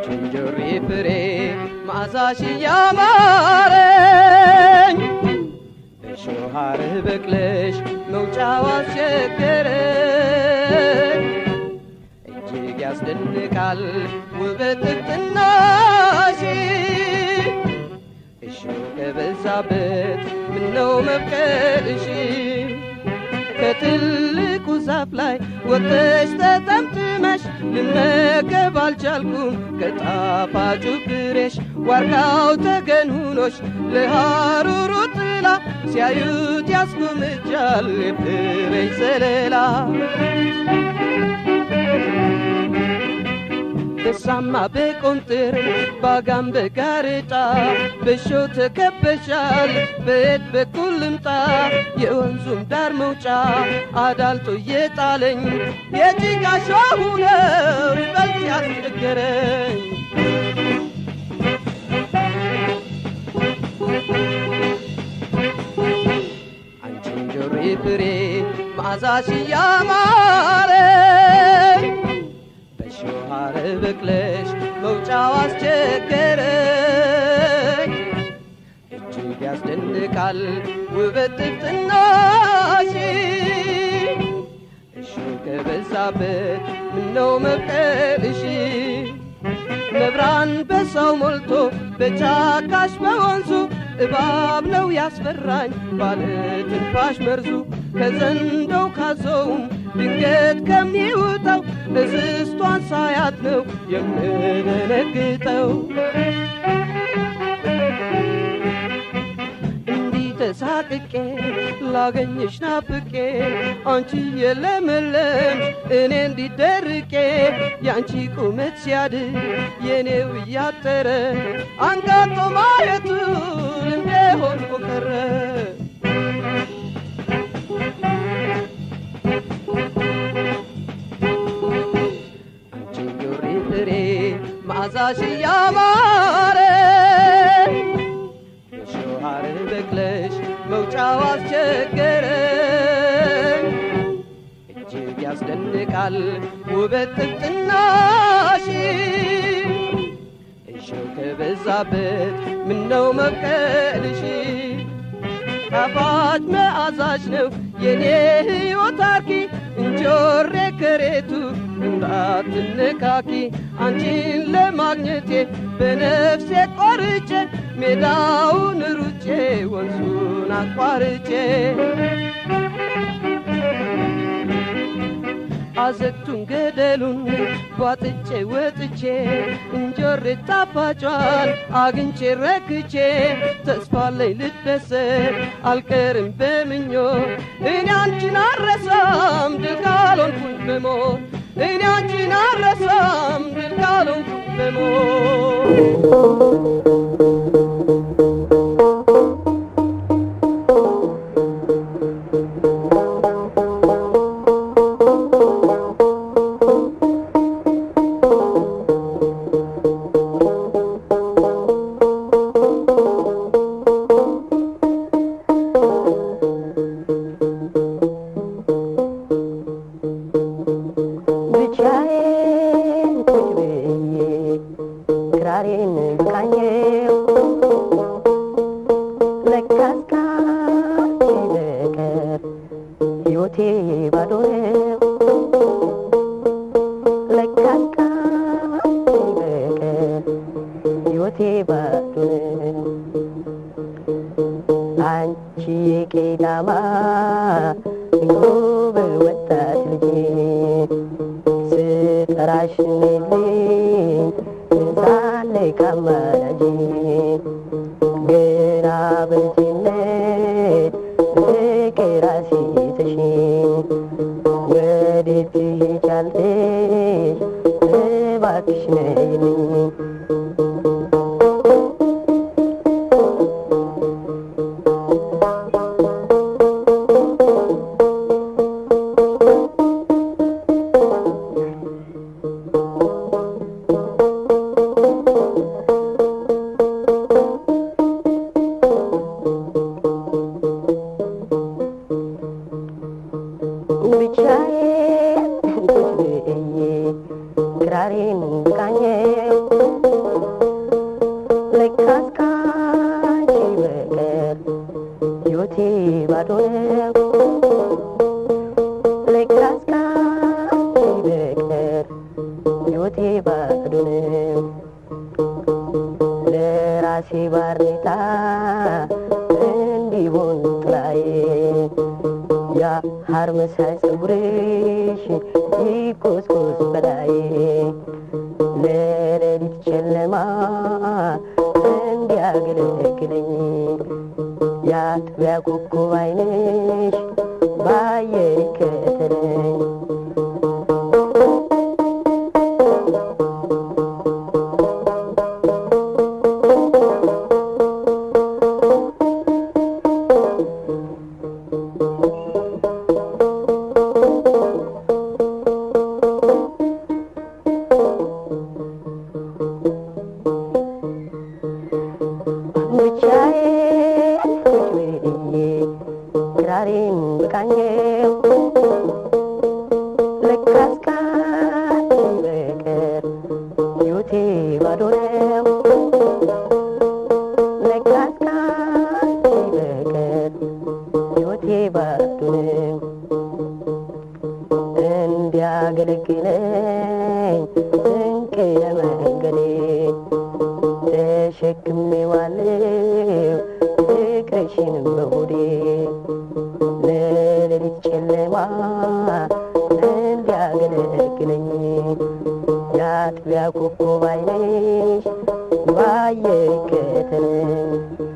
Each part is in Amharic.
ጆሪ ፍሬ ማዛሽ ያማረኝ በሾሃር በቅለሽ መውጫው አስቸገረኝ እጅግ ያስደንቃል ውበት ጥፍጥናሽ እሾ ከበዛበት ምነው መብቀልሽ ከትልቁ ዛፍ ላይ ወጥተሽ ተጠምጥመሽ ልመገብ አልቻልኩም ከጣፋጩ ፍሬሽ ዋርካው ተገን ሁኖሽ ለሐሩሩ ጥላ ሲያዩት ያስጎምጃል የፍሬሽ ዘለላ በሳማ በቆንጥር ባጋም በጋሬጣ በሾ ተከበሻል በየት በኩል ልምጣ የወንዙም ዳር መውጫ አዳልጦ እየጣለኝ የጭቃ ሾሁ ነው ይበልጥ ያስቸገረኝ አንቺን ጆሪ ፍሬ መዓዛሽ ያማረኝ በሾሃር በቅለሽ መውጫው አስቸገረኝ እጅግ ያስደንቃል ውበት ጥፍጥናሽ እሾ ከበዛበት ምነው መብቀልሽ ነብራን በሰው ሞልቶ በጫካሽ በወንዙ እባብ ነው ያስፈራኝ ባለ ትንፋሽ መርዙ ከዘንዶው ካዞውም ድንገት ከሚውጠው እስስቷን ሳያት ነው የምደነግጠው እንዲህ ተሳቅቄ ላገኝሽ ናፍቄ አንቺ የለመለም እኔ እንዲደርቄ የአንቺ ቁመት ሲያድግ የኔው እያጠረ አንጋጦ ማየቱ እንደሆን ቆቀረ አንቺን ጆሪ ፍሬ መዓዛሽ ያማረ በሾሃር በቅለሽ መውጫው አስቸገረኝ እጅግ ያስደንቃል ውበት ጥፍጥናሽ እሾህ ከበዛበት ምነው መብቀልሽ ጣፋጭ መዓዛሽ ነው የኔ ሕይወት አርኪ እንጆሬ ከሬቱ እንዳትነካኪ አንቺን ለማግኘቴ በነፍሴ ቆርጬ ሜዳውን ሩጬ ወንዙን አቋርጬ አዘግቱን ገደሉን ቧጥጬ ወጥቼ እንጆሬ ጣፋጯን አግኝቼ ረክቼ ተስፋለኝ ልደሰት አልቀርም በምኞት እኔ አንቺን አረሳም ድል ካልሆንኩኝ በሞት እኔ አንቺን አረሳም ድል ካልሆንኩኝ በሞት ብቻዬን ቁጭ ብዬ ክራሬን ቃኘው ለካስ ካንቺ በቀር ሕይወቴ ባዶ ነው ለካስ ካንቺ በቀር ሕይወቴ ባዶ ነው አንቺ የቄዳማ ውብ ወጣት ልጄ ስጠራሽ ልኝ ሳለ ካማላጅ ገና በልጅነት ፍቅር አስይዘሽ ወዴት ትሄጃለሽ እባክሽ ነይልኝ ለራሴ ባርኔጣ እንዲሆን ጥላዬ ያ ሐር መሳይ ፀጉርሽ ይቆስቆስ በላዬ ለሌሊት ጨለማ እንዲያገለግለኝ የአጥቢያ ኮከብ ዓይንሽ ባየር ይከተለኝ ብቻዬን ቁጭ ብዬ ክራሬን ብቃኘው ለካስ ካንቺ በቀር ሕይወቴ ባዶ ነው። ለካስ ካንቺ በቀር ሕይወቴ ባዶ ነው። እንዲያገለግለኝ ስንቅ ለመንገዴ ተሸክሜዋለሁ ፍቅርሽን በሆዴ ለሌሊት ጨለማ እንዲያገለግለኝ የአጥቢያ ኮከብ ዓይንሽ ባየር ይከተለኝ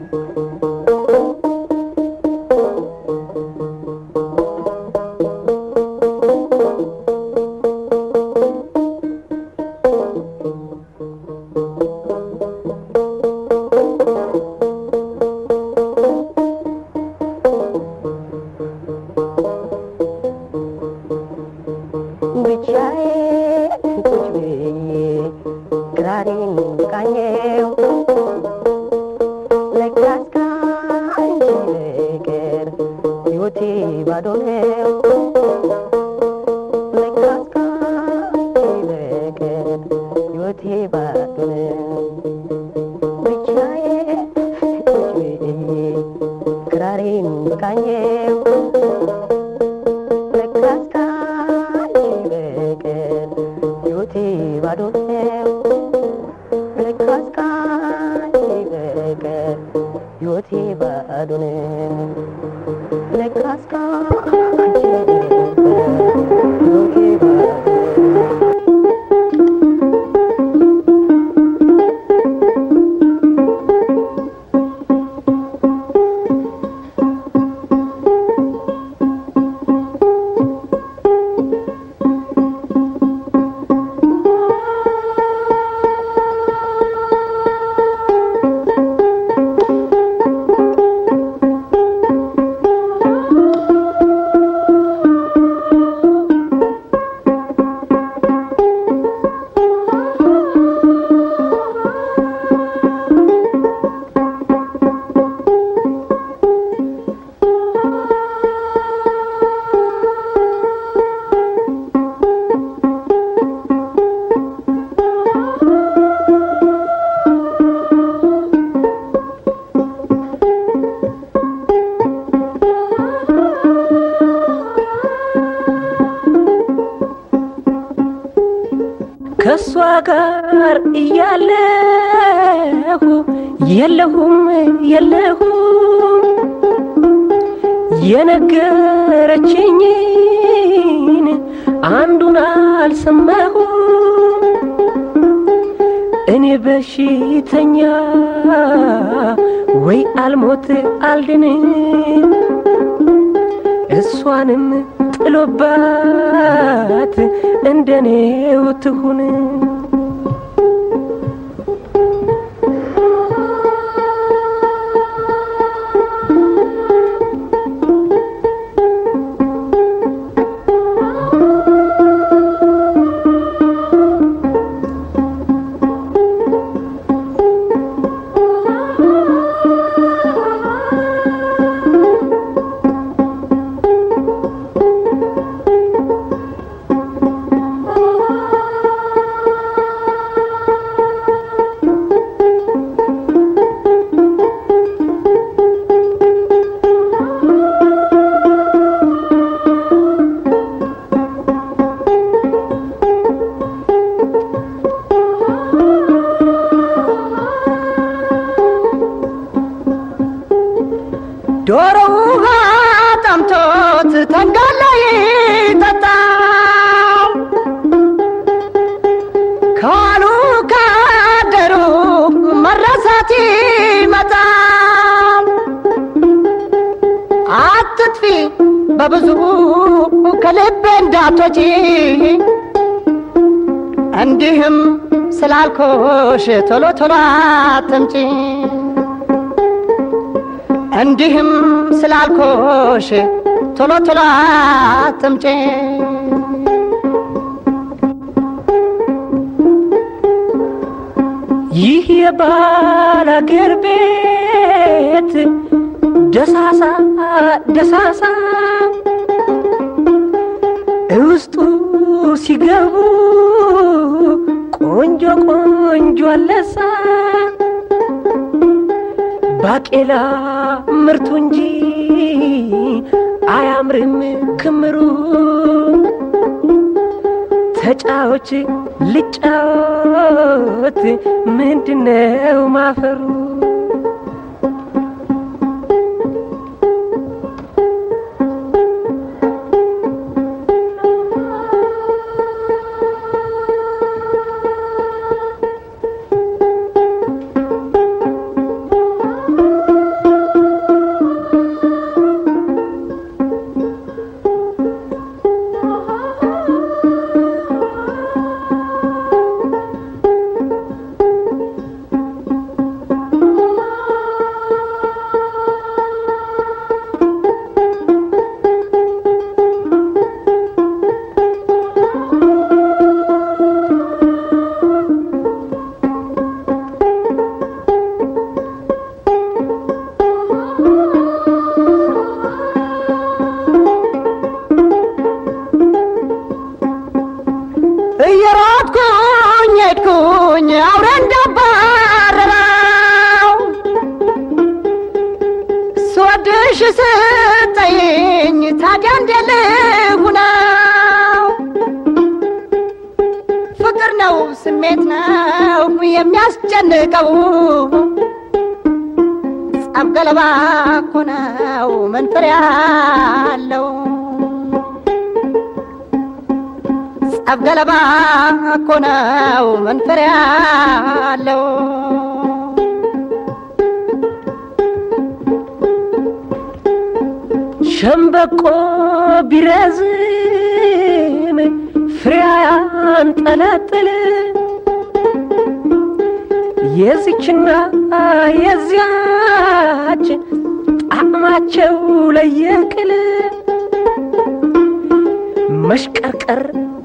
ብቻዬን ቁጭ ብዬ ክራሬን ብቃኘው ለካስ ካንቺ በቀር ሕይወቴ ባዶ ነው። ለካስ ካንቺ በቀር ሕይወቴ ባዶ ነው። ብቻዬን ቁጭ ብዬ ክራሬን ብቃኘው ለካስ ካንቺ በቀር ሕይወቴ ባዶ ነው። ለካስ ካንቺ በቀር ሕይወቴ ባዶ ነው። ለካስ ካንቺ በቀር ሕይወቴ ባዶ ነው። ከእሷ ጋር እያለሁ የለሁም የለሁም የነገረችኝን አንዱን አልሰማሁም እኔ በሽተኛ ወይ አልሞት አልድንም እሷንም ጥሎባት እንደኔው ትሁን ዶሮ ውሃ ጠምቶት ተንጋላ ይጠጣል ካሉ ካደሩ መረሳት ይመጣል። አትጥፊ በብዙ ከልቤ እንዳትወጪ እንዲህም ስላልኮሽ ቶሎ ቶሎ አትምጪ እንዲህም ስላልኮሽ ቶሎ ቶሎ አትምጪ ይህ የባል አገር ቤት ደሳሳ ደሳሳ ውስጡ ሲገቡ ቆንጆ ቆንጆ አለሳ ባቄላ ምርቱ እንጂ አያምርም ክምሩ ተጫዎች ልጫወት ምንድነው ማፈሩ እየሮጥኩኝ ሄድኩኝ አውሬ እንዳባረረው ስወድሽ ስጠይኝ ታዲያ እንዴት ልሁነው? ፍቅር ነው ስሜት ነው የሚያስጨንቀው ጸብ ገለባ እኮ ነው መንፈር ያለው ጸብ ገለባ እኮ ነው መንፈር ያለው ሸምበቆ ቢረዝም ፍሬ ያንጠለጥል የዚችና የዚያች ጣዕማቸው ለየቅል መሽቀርቀር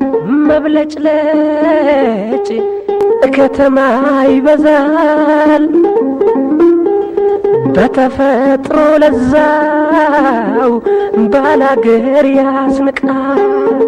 መብለጭለጭ ከተማ ይበዛል በተፈጥሮ ለዛው ባላገር ያስንቃል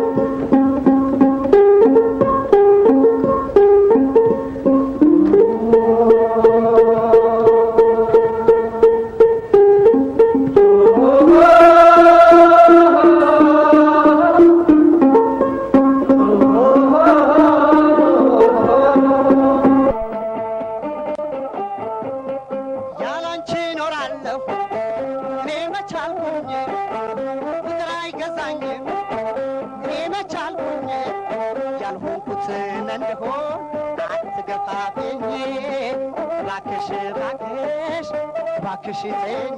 ያላንቺ እኖራለሁ እኔ መቻልኩኝ ፍቅር አይገዛኝም እኔ መቻልኩኝ ያልሆንኩትን እንደሆን አትገፋብኝ ባክሽ ባክሽ ባክሽ ተኝ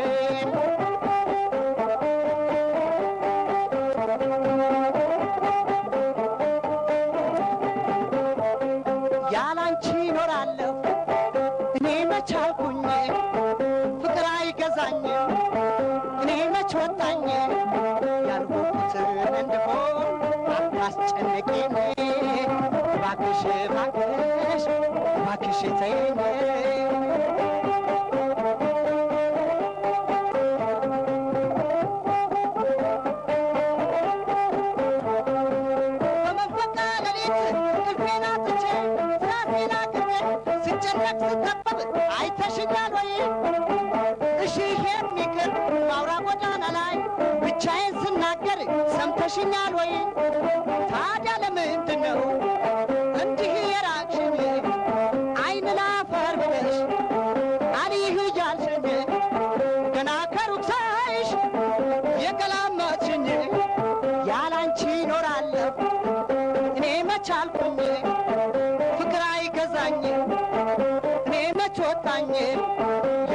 ያላንቺ እኖራለሁ እኔ መቻልኩኝ ፍቅር አይገዛኝም እኔ መች ወጣኝ ያልሆንኩትን እንደሆን አታስጨንቂኝ ባክሽ ባክሽ ባክሽ ተይኝ በመንፈቀ ሌሊት እንቅልፌን አጥቼ ስራሴን አቅሜ ስጨነቅ ስጠበብ አይተሽኛል ወይ? እሺ የሚቅር በአውራ ጎዳና ላይ ብቻዬን ስናገር ሰምተሽኛል ወይ? ታዲያ ለምንድን ነው እንዲህ የራቅሽኝ? አይን ላፈር ብለሽ አልይህ እያልሽኝ ገና ከሩቅ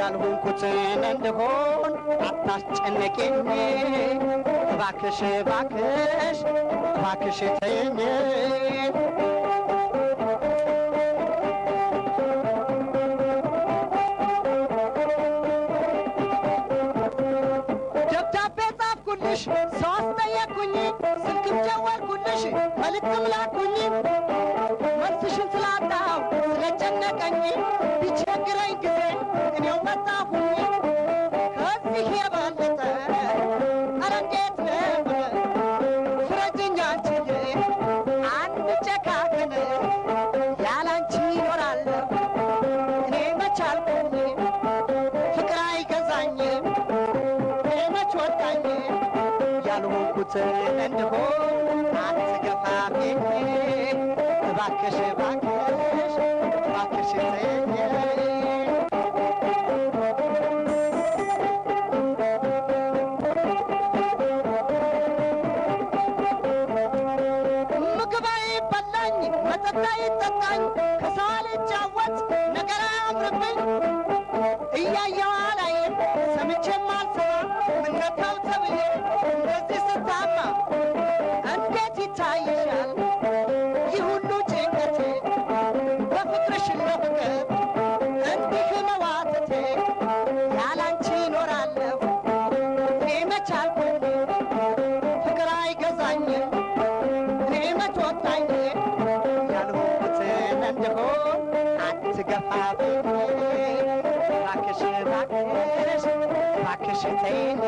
ያልሆንኩትን እንደሆን አታስጨነቂኝ እባክሽ እባክሽ እባክሽ ተይኝ ደብዳቤ ጻፍኩልሽ ሰው አስጠየቅኩኝ ስልክም ደወልኩልሽ መልእክትም ላኩኝ መልስሽን ስላጣው ስለጨነቀኝ ቢቸግረኝ ጊዜ እኔው መጣሁኝ ከዚህ የበለጠ ኧረ እንዴት ነበር ፍረጅኝ አንቺዬ አንጨካከን ያላንቺ ይኖራለሁ እኔ መቻልኩኝ ፍቅር አይገዛኝም መች ወጣኝ ያልሆንኩትን እንደሆን አትገፋፊኝ እባክሽ እባክሽ እባክሽ ተይኝ ምግብ አይበላኝ መጠጥ አይጠጣኝ ከሰው አልጫወት ነገር አያምርብኝ እያየው አላይም ሰምቼም አልሰማ ምነካው ተብዬ እንደዚህ ስታማ እንዴት ይታይሻል ይህ ሁሉ ጭንቀቴ በፍቅርሽ ለፍቅር እንዲህ መዋተቴ ያላንቺ ይኖራለሁ እኔ መቻልኩኝ ፍቅር አይገዛኝም እኔ መች ወጣኝ ያልሆንኩትን እንደሆን አትገፋብኝ እባክሽ እባክሽ እባክሽ ተይኝ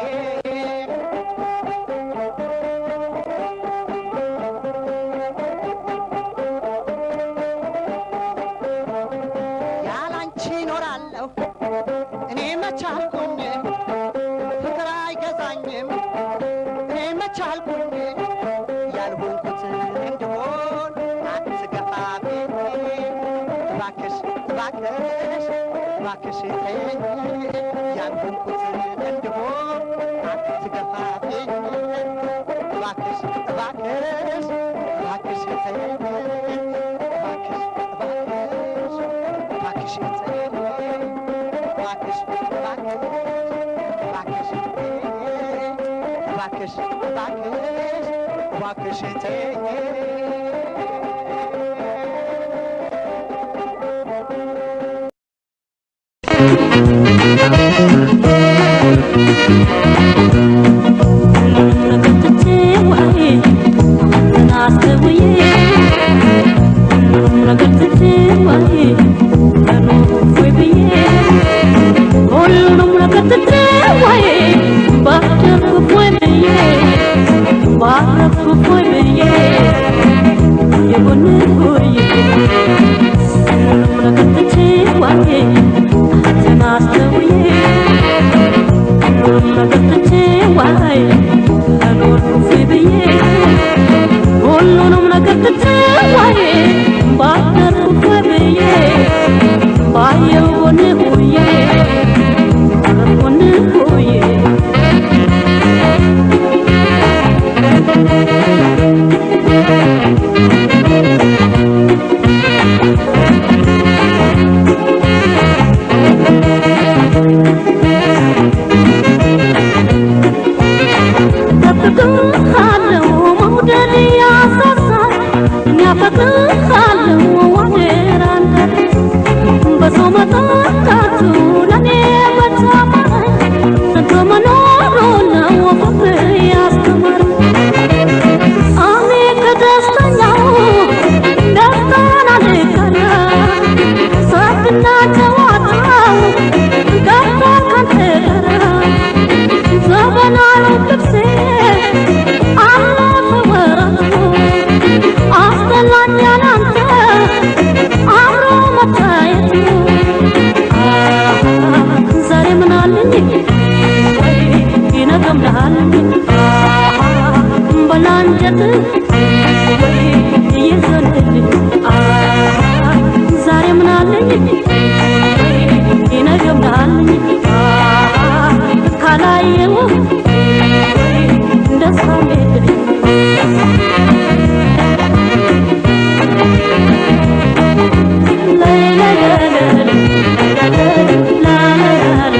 ያላንቺ ይኖራለሁ እኔ መቻልኩኝ ፍቅር አይገዛኝም እኔ መቻልኩኝ ያልሆንኩትን እንደሆን አትገፋብኝ እባክሽ እባክሽ እባክሽ ተይኝ ያልሆንኩትን እንደሆን አትገፋብኝ እባክሽ እባክሽ እባክሽ ተይኝ እባክሽ እባክሽ እባክሽ ተይኝ እባክሽ እባክሽ እባክሽ ተይኝ እባክሽ እባክሽ እባክሽ ተይኝ ሁሉንም ነገር ትተዋዬ ባደርኩ ብዬ ባየው ጎን ሁዬ ጎን ሁዬ ጠብቅሃለሁ መውደድ ያሳሳል ያፈቅርሃለሁ ዋኔራ በሰው መጠጣቱ ለኔ በተማረኝ ሰንቶ መኖሩ ነው ፍቅር ያስተማረኝ እኔ ከደስተኛው ደስታን አልቀረ ሳቅና ጨዋታው ቀርቶ ካንተ ጋር ዘመናዊ ልብሴ አለፈ ወራቱ አስጠላኝ ያላንተ አብሮ መታየቱ አሃ፣ ዛሬ ምን አለኝ ወይ ይነገምልሃለኝ አሃ፣ በላንጀት ወይ ይዘንልኝ አሃ፣ ዛሬ ምን አለኝ ወይ ይነገምልሃለኝ አሃ፣ ካላየው ወይ ደስታ የለኝ ላይ ላይ ላይ ላይ ላይ ላይ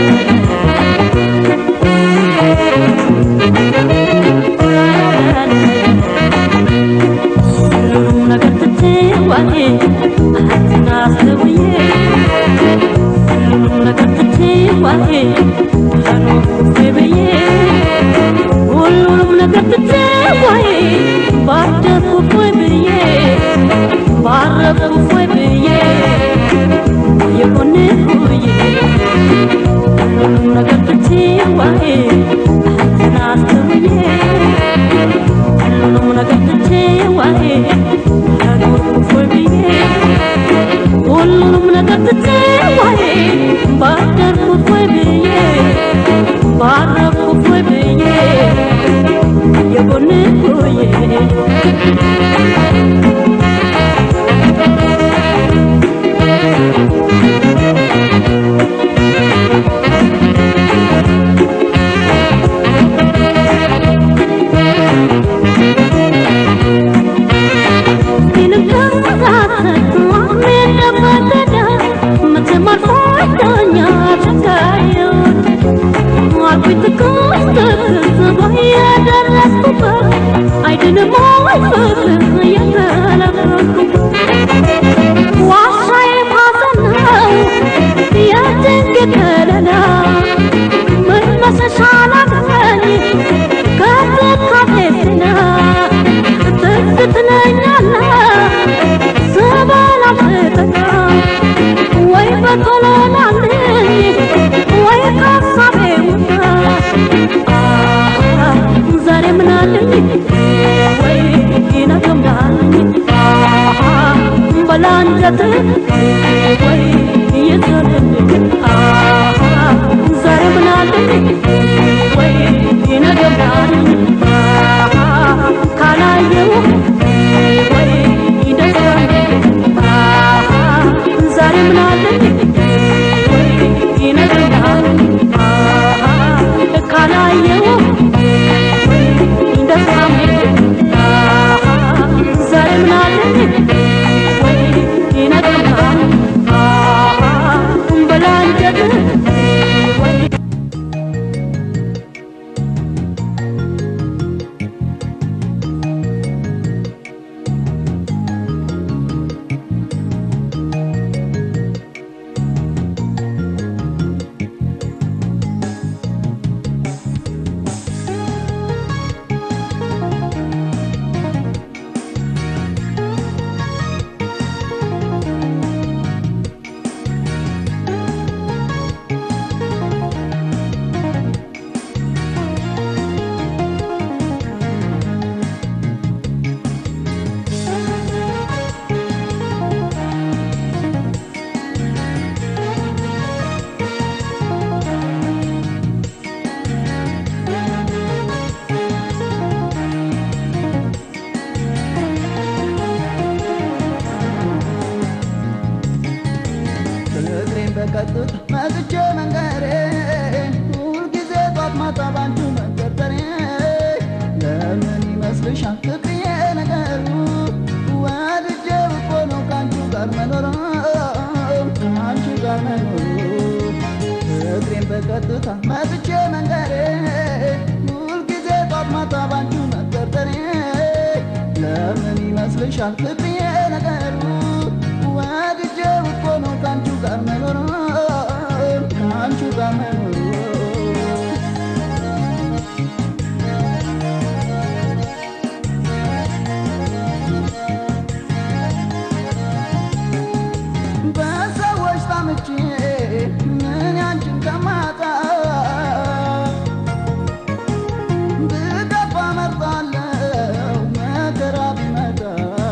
ቶሎ ናልኝ ወይ ካሳቤ ውጣ ዛሬ ምን አለኝ ወይ ይነግምዳልኝ በላንጀት ወይ ይዘልልኝ ዛሬ ምን አለኝ ወይ ይነግምዳልኝ ካላየው ወይ ይደስታልኝ ዛሬ ምን አለኝ ወይ ይነግምዳልኝ ካላየው ወይ ይደስታልኝ ዛሬ ምን አለኝ ወይ ይነግምዳልኝ በላንጀት ወይ እግሬን በቀጥታ መጥቼ መንገሬ ሁልጊዜ ጧት ማታ ባንቺ መንደርደሬ ለምን ይመስልሻል ፍቅርዬ ነገሩ ወድጄ እኮ ነው ከአንቺ ጋር መኖር ከአንቺ ጋር መኖር እግሬን በቀጥታ መጥቼ መንገሬ ሁልጊዜ ጧት ማታ ባንቺ መንደርደሬ ለምን ይመስልሻል ፍቅርዬ ነገሩ ወድጄ እኮ ነው ከአንቺ ጋር መኖር ከአንቺ ጋር መኖር በሰዎች ታምቼ ምን ያንቺን ከማጣ ብገባ መርጣለው መከራ ቢመጣ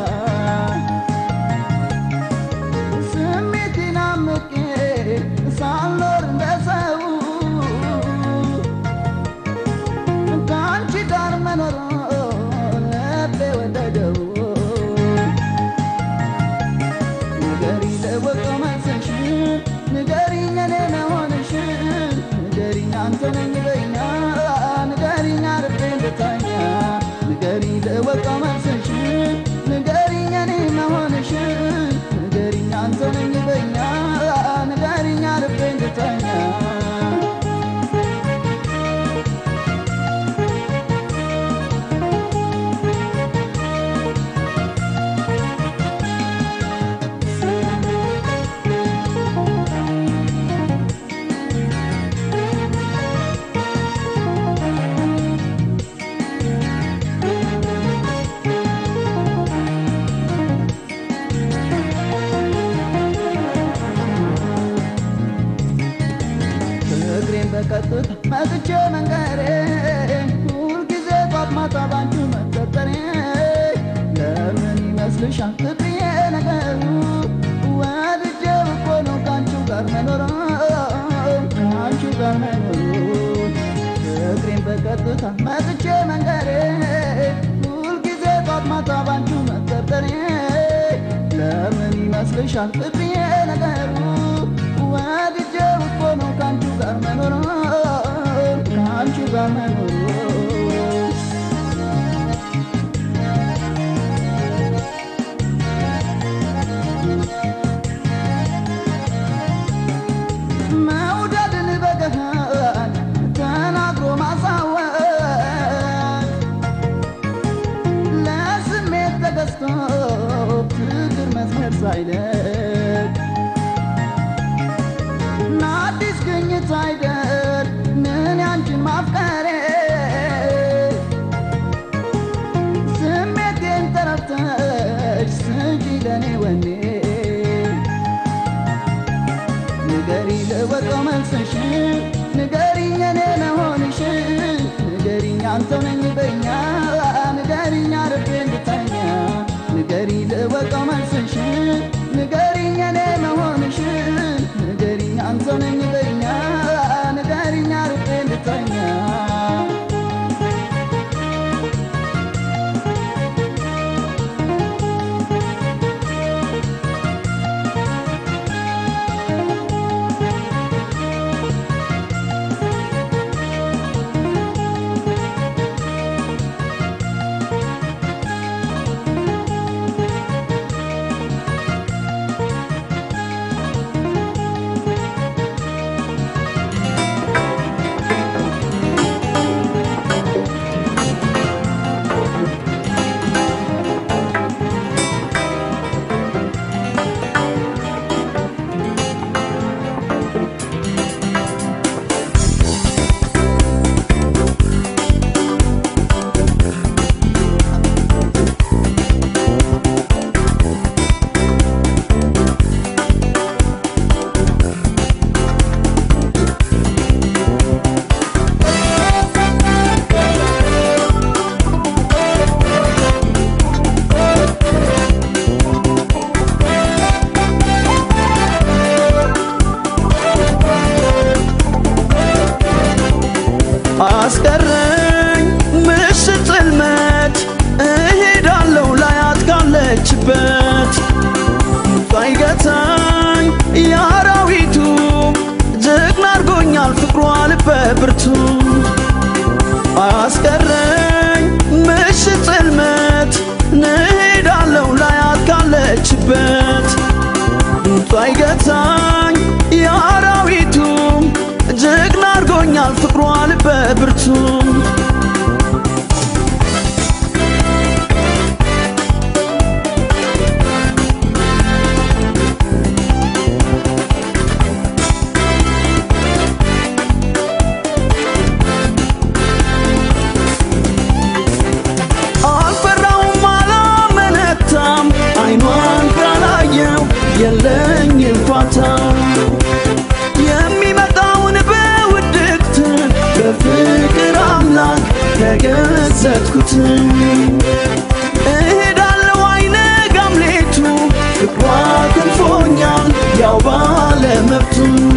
ስሜቴን አምቄ ሳልኖር እንደ ሰው ከአንቺ ጋር መኖር ልቤ ወደደው ንገሪኝ ለወቀው መልስሽን ንገሪኝ እኔ መሆንሽን ንገሪኝ አንተ ነኝ በይኛ ንገሪኝ አርፌ እንድተኛ ንገሪኝ ለወቀው መልስሽን ንገሪኝ እኔ መሆንሽን ንገሪኝ አንተ ነኝ በይኛ ንገሪኝ አርፌ እንድተኛ እግሬን በቀጥታ መጥቼ መንገሬ ሁልጊዜ ጧት ማታ ባንቺ መጠጠሬ ለምን ይመስልሻል ፍቅርዬ ነገሩ ወድጄ እኮ ነው ከአንቺ ጋር መኖር ከአንቺ ጋር መኖር እግሬን በቀጥታ መጥቼ መንገሬ ሁልጊዜ ጧት ማታ ባንቺ መጠጠሬ ለምን ይመስልሻል ፍቅርዬ ነገሩ ወድጄ እኮ ነው ከአንቺ ጋር መኖር ከአንቺ ጋር መኖር መውደድን በገሃድ ተናግሮ ማሳወቅ ለስሜት ተገዝቶ ፍቅር መስመር ሳይለቅ ንገሪ ልወቀው መልስሽ ንገሪኝ እኔ መሆንሽ ንገሪኝ አንተው ነኝ በኛ ንገሪኝ አርፌ እንድተኛ ንገሪ ልወቀው መልስሽ ንገሪኝ እኔ መሆንሽ ንገሪኝ አንተው ነኝ በኛ ንገሪኝ አርፌ እንድተኛ አስቀረኝ ምሽት ጽልመት እሄዳለሁ ላያት ካለችበት ሳይገታኝ የአራዊቱ ጀግና አርጎኛል ፍቅሯ ልበ ብርቱ አስቀረኝ ምሽት ጽልመት እሄዳለሁ ላያት ካለችበት ሳይገታኝ የአራዊቱ ጀግና አርጎኛል ፍቅሯ ልበ ብርቱ አልፈራውም አላመነታም አይኗን ካላየው የለኝም ፋታ የሚመጣውን በውድቅት በፍቅር አምላክ ተገዘትኩት እሄዳለሁ አይነጋም ሌቱ ፍቅሯ ክንፎኛል ያው ባለ መብቱ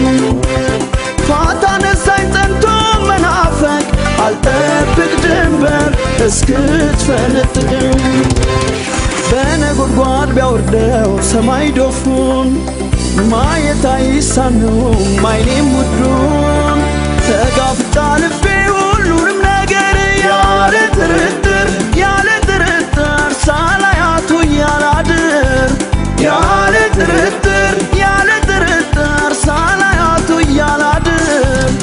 ፋታ ነሳኝ ጸንቶ መናፈቅ አልጠብቅ ድንበር እስክትፈነጥቅም በነጎድጓድ ቢያወርደው ሰማይ ዶፉን ማየት አይሳነውም አይኔም ውዱን ተጋፍጣ ልቤ ሁሉንም ነገር ያለ ጥርጥር ያለ ጥርጥር ሳላያቱ እያላድር ያለ ጥርጥር ያለ ጥርጥር ሳላያቱ እያላድር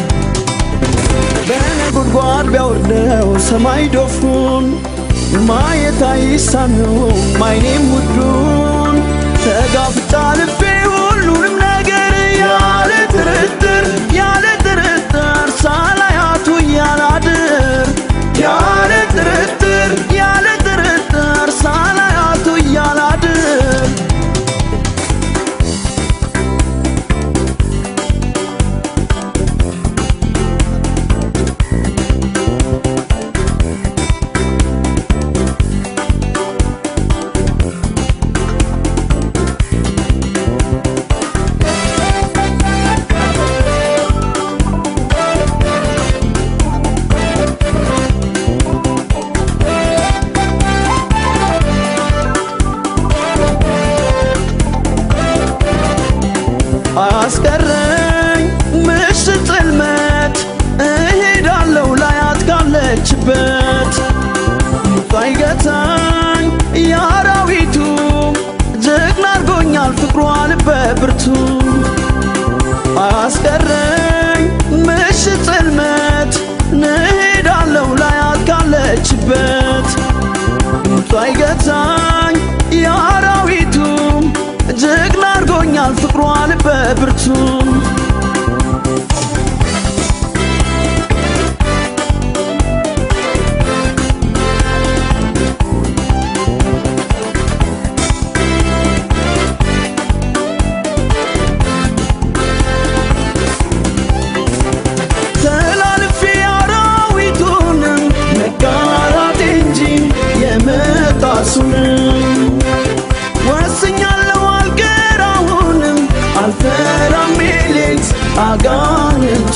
በነጎድጓድ ቢያወርደው ሰማይ ዶፉን ማየት አይሳነውም አይኔም ውዱን ተጋፍጣ ልቤ ሁሉንም ነገር ያለ ጥርጥር ያለ ጥርጥር ሳላያቱ እያላድር ያለ ጥርጥር ያለ ጥርጥር ሳላያቱ እያላድር አስቀረኝ ምሽት ጽልመት እሄዳለሁ ላያት ካለችበት ሳይገታኝ የአራዊቱ ጀግና አርጎኛል ፍቅሯ ልበ ብርቱ አስቀረኝ ምሽት ጽልመት እሄዳለሁ ላያት ካለችበት ሳይገታኝ የአራዊቱ ጀግና አርጎኛል ፍቅሯ ልበ ብርቱ የሚሌት አጋንንቱ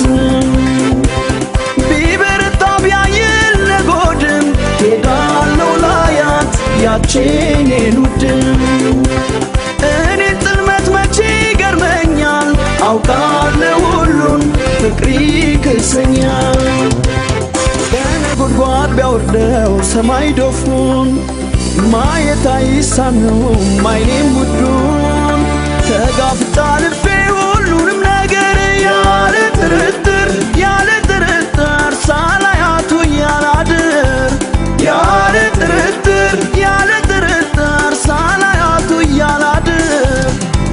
ቢበረታ ቢያይል ነጎድም ሄዳለው ላያት ያቼን የሉድም እኔ ጥልመት መቼ ይገርመኛል አውቃለሁ ሁሉን ፍቅሪ ክሰኛል ከነጎድጓድ ቢያወርደው ሰማይ ዶፉን ማየት አይሳነውም አይኔም ውዱን ተጋፍጣ ልቤ ሁሉንም ነገር ያለ ጥርጥር ያለ ጥርጥር ሳላያቱ ያላድር ያለ ጥርጥር ያለ ጥርጥር ሳላያቱ ያላድር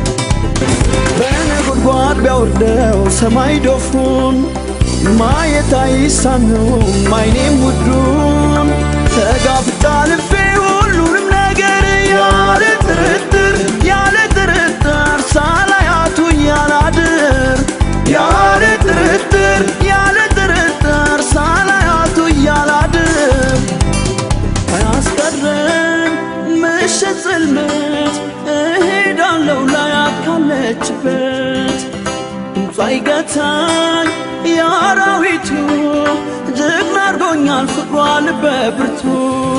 በነጎድጓድ ቢያወርደው ሰማይ ዶፉን ማየት አይሳነውም አይኔም ውዱን ተጋፍጣ ልቤ ሁሉንም ነገር ያለ ጥርጥር ያለ ጥርጥር ሳላያቱ ያላድር ያለ ጥርጥር ያለ ጥርጥር ሳላያቱ ያላድር አያስቀርም ምሽት ጽልመት እሄዳለሁ ላያት ካለችበት ድምጿ አይገታኝ የአራዊቱ ጀግና አድርጎኛል ፍቅሯ ልበ ብርቱ